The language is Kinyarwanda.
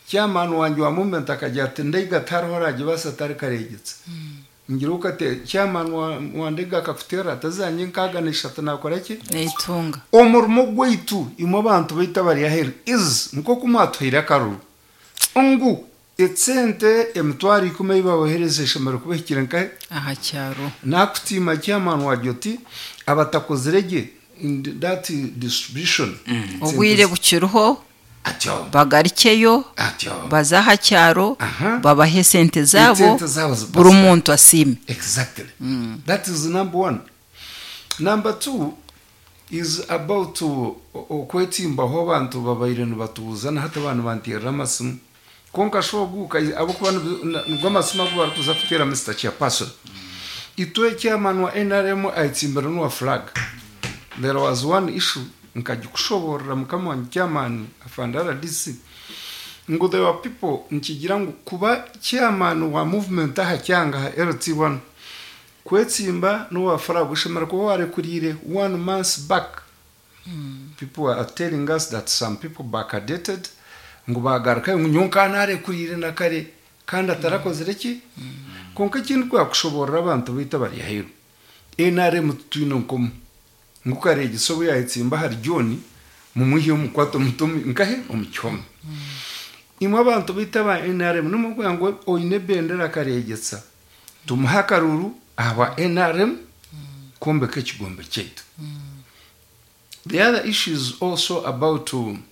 cyamani wanjye wamumentaga agira ati ndega tarahorajya basa atari karegetse ngira uko ate cyamani wandega kafutera atazanye nkaganisha atanakora iki nitunga umurimo gwitu imo bantu bita bariyahera izi niko kumwatuhira akaruru ungu etsente emitwari ikumi yibabohereze ishimara kubihikira nkahe aha cyaro nakutima cyamani wajya uti abatakozirege in that distribution ubwire bukiruho atyo bagarikeyo atyo bazaha cyaro Aha. babahe sente zabo Sente zabo zi- buri muntu asime Exactly. That is number one. Number two is about uh, okwetimba ho bantu babairenu batuzana hata abantu bantera amasimu konka ashobora guka abo ku bantu rw'amasimu ago barakuza kutera Mr. Chairperson. Itoe chairman wa NRM ayitsimbira n'uwa flag. There was one issue nkagikushobora mukama wanjye chairman afanda RDC ngo the were people nkigira ngo kuba chairman wa movement aha cyanga ha LT1 kwetsimba n'uwa faraga ushimira kuba warekurire one month back people are telling us that some people backdated ngo bagaruka ngo nyonka ntarekurire na kare kandi atarakoze reki konka ikindi kwakushobora abantu bita bari hero NRM tutwino nkomo ngukare igisobo yahitsimba hari John mu muhiyo mu kwato mutumi nkahe omucyoma imwe abantu bita ba NRM n'umubwira ngo oyine bendera karegetsa tumuhe akaruru aba NRM kumbe k'ekigombe kyaitu the other issue is also about um,